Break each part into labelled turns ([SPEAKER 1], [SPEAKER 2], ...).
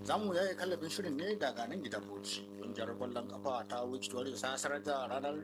[SPEAKER 1] za mu yaye kallafin shirin ne daga nan gidan bauchi ƙungiyar kwallon kafa ta wiki warriors ta sanar da ranar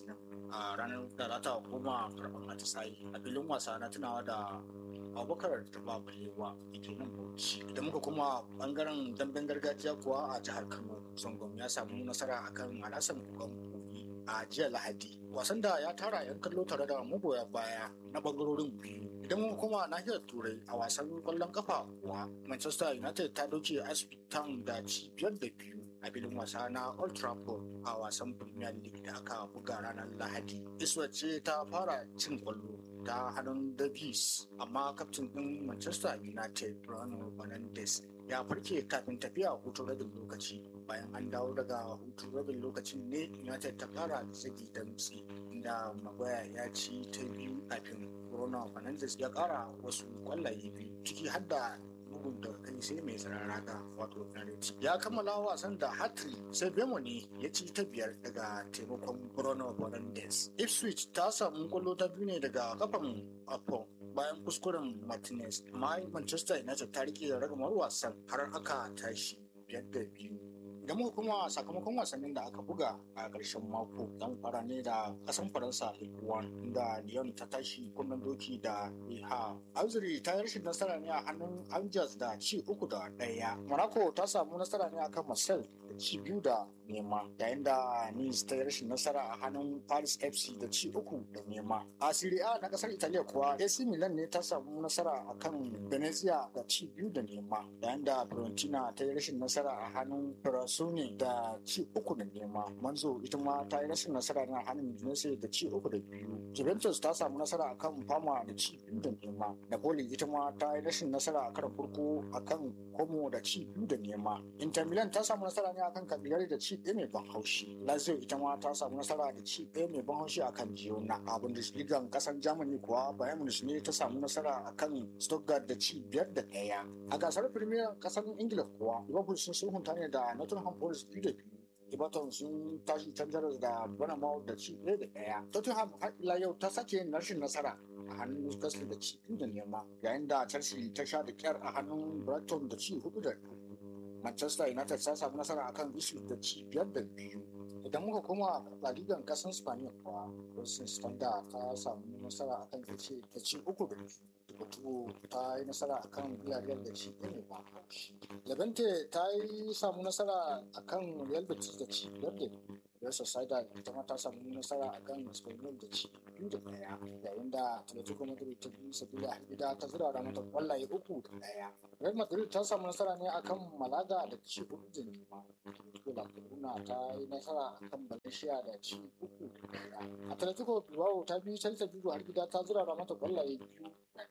[SPEAKER 1] a ranar da za ta koma karɓar atisayi a filin wasa na tunawa da abubakar tuba balewa da ke nan bauchi idan muka kuma bangaren damben gargajiya kuwa a jihar kano zangon ya samu nasara akan alasan kukan kogi a jiya lahadi wasan da ya tara yan kallo tare da magoya baya na bangarorin biyu idan muka kuma nahiyar turai a wasan kwallon kafa kuwa manchester united ta doke asbitan da ci biyar da biyu a filin wasa na Old Trafford a wasan Premier League da aka buga ranar Lahadi. Iswa ce ta fara cin kwallo ta hannun Davies amma kaftin ɗin Manchester United Bruno Fernandes ya farke kafin tafiya hutun rabin lokaci bayan an dawo daga hutun rabin lokacin ne United ta fara zagi damtsi inda Maguire ya ci ta biyu kafin Bruno Fernandes ya kara wasu kwallaye biyu ciki har da bugun da kai sai mai tsiraraka wato penalty ya kammala wasan da hatri sai bemo ne ya ci ta biyar daga taimakon bruno fernandes ipswich ta samu kwallo ta biyu ne daga kafan apple bayan kuskuren martinez amma manchester united ta rike ragamar wasan har aka tashi biyar da biyu idan muka kuma sakamakon wasannin da aka buga a ƙarshen mako zan fara ne da ƙasan faransa ligue 1 da lyon ta tashi kunnen doki da liha auzuri ta yi rashin nasara ne a hannun angels da ci uku da ɗaya monaco ta samu nasara ne akan marcel da ci biyu da nema yayin da nice ta yi rashin nasara a hannun paris fc da ci uku da nema a serie a na ƙasar italiya kuwa ac milan ne ta samu nasara akan venezia da ci biyu da nema yayin da fiorentina ta yi rashin nasara a hannun Sony da ci uku da nema. Manzo ita ma ta yi rashin nasara na hannun Udinese da ci uku da biyu. Juventus ta samu nasara akan Fama da ci biyu da nema. Napoli ita ma ta yi rashin nasara a karan farko akan Como da ci biyu da nema. Inter Milan ta samu nasara ne akan Cagliari da ci ɗaya mai ban haushi. Lazio ita ma ta samu nasara da ci ɗaya mai ban haushi akan Girona. A Bundesliga kasar Germany kuwa Bayern Munich ne ta samu nasara akan Stuttgart da ci biyar da ɗaya. A gasar Premier kasar Ingila kuwa Liverpool sun sulhunta ne da Nottingham Tottenham Forest biyu da biyu. Everton sun tashi canjar da Bournemouth da ci ɗaya da ɗaya. Tottenham har ila yau ta sake yin rashin nasara a hannun Newcastle da ci biyu da nema yayin da Chelsea ta sha da kyar a hannun Brighton da ci hudu da Manchester United ta samu nasara akan Ipswich da ci biyar da biyu. Idan muka koma La Liga kasan Spaniya kuwa Racing Standard ta samu nasara akan Elche da ci uku da biyu. Portugal ta yi nasara a kan Villarreal da ci ɗaya ba haushi. Levante ta yi samu nasara a kan Real Betis da ci biyar da biyu. Real Sociedad ita ma ta samu nasara a kan Espanyol da ci biyu da ɗaya. Yayin da Atletico Madrid ta biyu Sevilla gida ta zura mata kwallaye uku da ɗaya. Real Madrid ta samu nasara ne a kan Malaga da ci uku da nema. Atletico La Coruna ta yi nasara a kan Valencia da ci uku da ɗaya. Atletico Bilbao ta biyu Celta Vigo har gida ta zura mata kwallaye biyu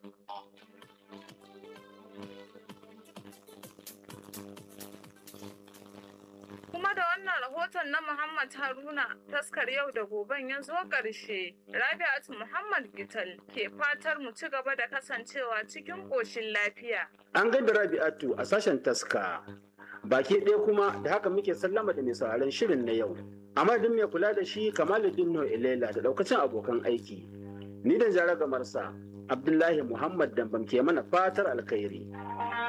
[SPEAKER 2] Kuma da wannan rahoton na Muhammad Haruna taskar yau da goben ya zo ƙarshe. Rabi'atu Muhammad Gital ke fatar mu ci gaba da kasancewa cikin ƙoshin lafiya.
[SPEAKER 3] An gaida Rabi'atu a sashen taska. Baki ɗaya kuma da haka muke sallama da mai sauraron shirin na yau. A madadin mai kula da shi Kamaluddin No Ilela da ɗaukacin abokan aiki. Ni da jara gamarsa Abdullahi Muhammad Dambam ke mana fatar alkhairi.